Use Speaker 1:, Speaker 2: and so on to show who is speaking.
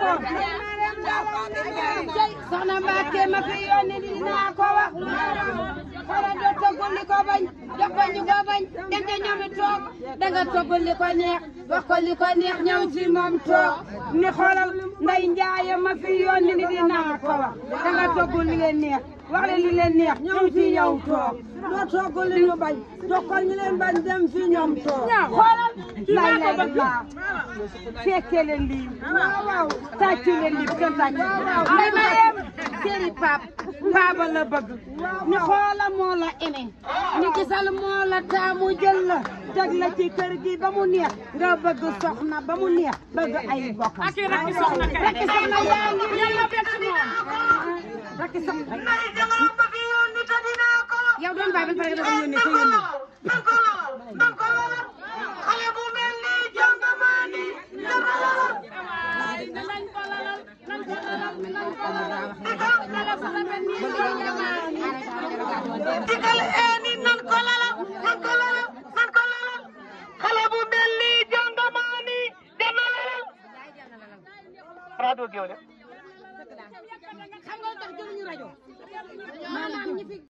Speaker 1: soxna Mbacke ma fi yónni dinaa ko wax xoolal doo toggul li ko bañ jox ko ñu ko bañ dem te ñoomi toog danga toggul li ko neex wax ko li ko neex ñëw ci moom toog ni xoolal nday njaaye ma fi yónni ni dinaa ko wax danga toggul li leen neex wax leen li leen neex ñëw ci yow toog doo toggul li ñu bañ jox ko ñu leen bañ dem ci ñoom toog xoolal lay lay laa fekke leen lii waaw waaw tàccu leen lii kenn tàccu nday ma yem séeri pap paaba la bëgg ni xoola moo la ene ni gisal moo la taamu jël la teg la ci kër gi ba mu neex nga bëgg soxna ba mu neex bëgg ay bokkam
Speaker 2: ak rakki soxna kay
Speaker 1: rakki soxna yaa ngi
Speaker 2: yàlla bett moom
Speaker 1: rakki soxna yow doon bàyyi ba pare nga doon yónnee sa yónnee
Speaker 2: nañ ko lalal nañ ko lalal nañ ko lalal kala bu rafet nii di jamaani
Speaker 3: digal eeni nan ko lalal nan ko lalal nan ko lalal xale bu mel ni jongamaani dana lalal rajo Géwél
Speaker 1: xam nga lu tax jëluñu rajo maanaam ñi fi